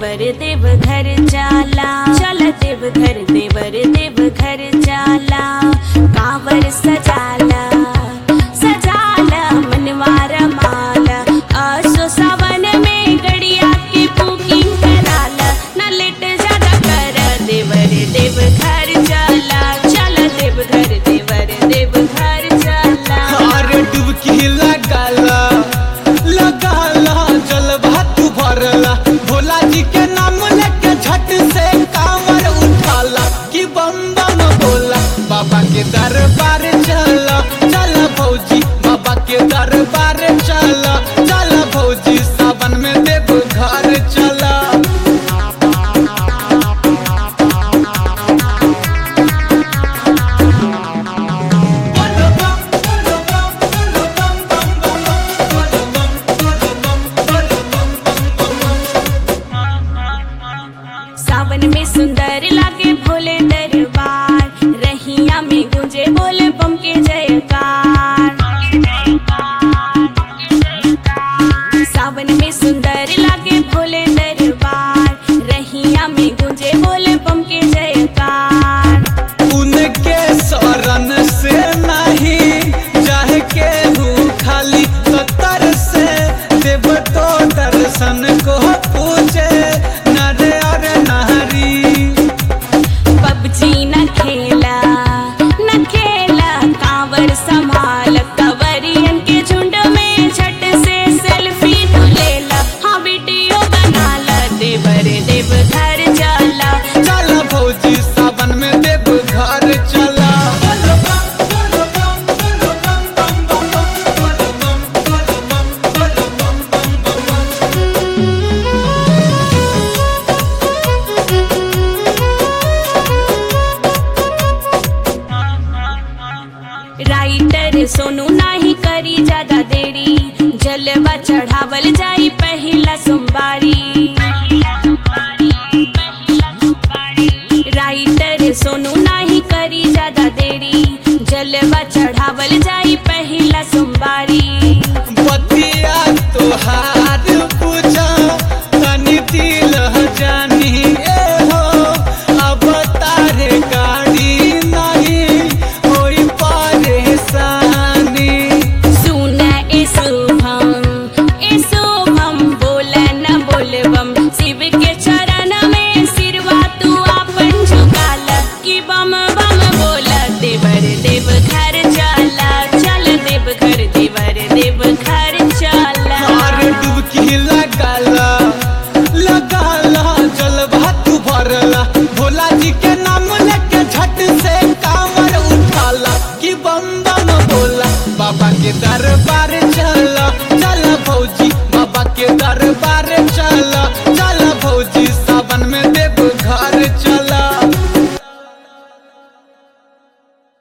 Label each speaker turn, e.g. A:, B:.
A: देवर देव घर जाला चल देव घर देवर देव घर जाला कांवर सजाला सजाला मनवार माला आसो सावन में गड़िया की बुकिंग कराला न लेट ज्यादा कर देवर देव घर जाला चल देव घर देवर देव घर जाला
B: अरे डुबकी लगाला लगाला जलवा तू भरला भोला जी के नाम लेके झट से कांवर उठाला कि बम बम बोला बाबा के दरबार चला चला भौजी बाबा के दरबार चला चला भौजी सावन में देव घर चला
A: सावन में सुंदर लागे भोले दरबार रहिया में गूंजे बोले बम के जयकार सावन में सुंदर लागे भोले दरबार रहिया में गूंजे बोले बम के जयकार
B: उनके शरण से नहीं जाए के हूँ खाली सतर से देव तो दर्शन को पूछे नर और नारी
A: पबजी न खेला न खेला कांवर संभाल कवरियन के झुंड में झट से सेल्फी तू लेला हाँ वीडियो बनाला देवर देव घर जाला
B: चला भौजी सावन में देव घर चला
A: राइटर सोनू नाही करी ज्यादा देरी जलवा चढ़ावल जाई पहला सोमवारी